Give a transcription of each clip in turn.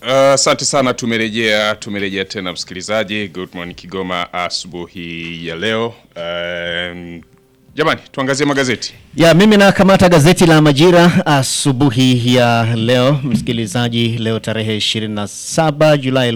Asante uh, sana. Tumerejea tumerejea tena msikilizaji. Good morning Kigoma, asubuhi ya leo. Um, jamani, tuangazie magazeti ya mimi nakamata gazeti la Majira asubuhi ya leo msikilizaji, leo tarehe 27 Julai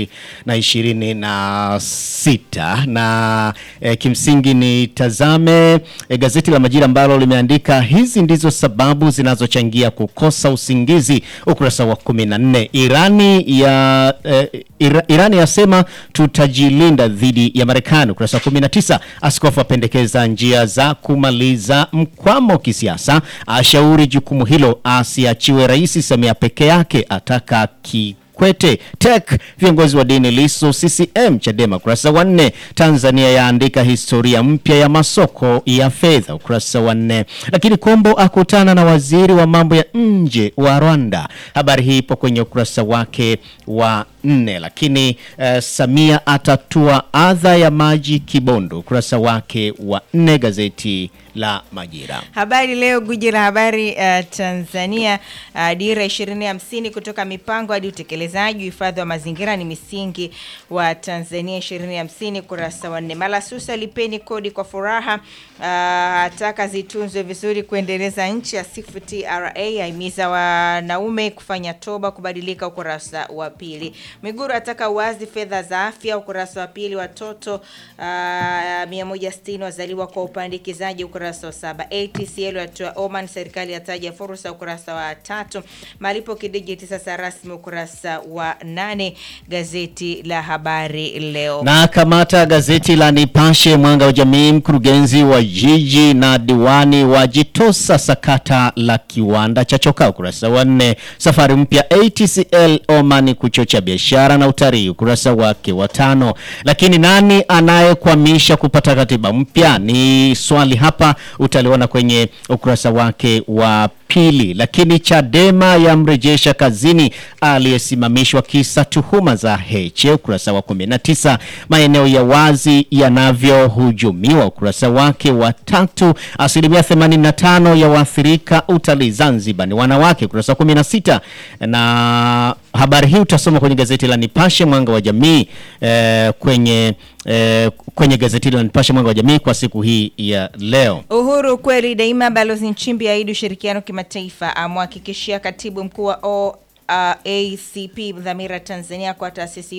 2026 na e, kimsingi nitazame e, gazeti la Majira ambalo limeandika hizi ndizo sababu zinazochangia kukosa usingizi, ukurasa wa 14. Irani ya e, Ira, Irani yasema tutajilinda dhidi ya Marekani, ukurasa wa 19. Askofu apendekeza njia za kumaliza mkwamo kisiasa, ashauri jukumu hilo asiachiwe Rais Samia peke yake, ataka ki Kwete tek viongozi wa dini Lisu CCM Chadema ukurasa wa nne. Tanzania yaandika historia mpya ya masoko ya fedha ukurasa wa nne. Lakini Kombo akutana na waziri wa mambo ya nje wa Rwanda, habari hii ipo kwenye ukurasa wake wa nne. Lakini uh, Samia atatua adha ya maji Kibondo ukurasa wake wa nne, gazeti la Majira. Habari Leo, guji la habari uh, Tanzania. Uh, dira 2050 kutoka mipango hadi utekelezaji, uhifadhi wa mazingira ni misingi wa Tanzania 2050, kurasa wa nne. Malasusa, lipeni kodi kwa furaha, ataka uh, zitunzwe vizuri kuendeleza nchi, asifu TRA, aimiza wanaume kufanya toba kubadilika, ukurasa wa pili. Miguru ataka uwazi fedha za afya, ukurasa wa pili. Watoto uh, 160 wazaliwa kwa upandikizaji, ukurasa wa saba. ATCL yatoa Oman, serikali yataja fursa, ukurasa wa tatu. Malipo kidijiti sasa rasmi, ukurasa wa nane. Gazeti la habari leo na kamata gazeti la Nipashe mwanga wa jamii. Mkurugenzi wa jiji na diwani wajitosa sakata la kiwanda cha chokaa, ukurasa wa nne. Safari mpya ATCL Oman kuchocha biashara na utalii, ukurasa wake wa tano. Lakini nani anayekwamisha kupata katiba mpya ni swali hapa, utaliona kwenye ukurasa wake wa pili. Lakini Chadema yamrejesha kazini aliyesimamishwa kisa tuhuma za Heche, ukurasa wa 19. Maeneo ya wazi yanavyohujumiwa, ukurasa wake wa tatu. Asilimia 85 ya waathirika utalii Zanzibar ni wanawake, ukurasa wa 16. Na habari hii utasoma kwenye gazeti la Nipashe mwanga wa jamii eh, kwenye eh, kwenye gazeti la Nipashe mwanga wa jamii kwa siku hii ya leo. Uhuru kweli daima. Balozi Nchimbi aidi ushirikiano kimataifa, amhakikishia katibu mkuu wa OACP dhamira Tanzania kwa taasisi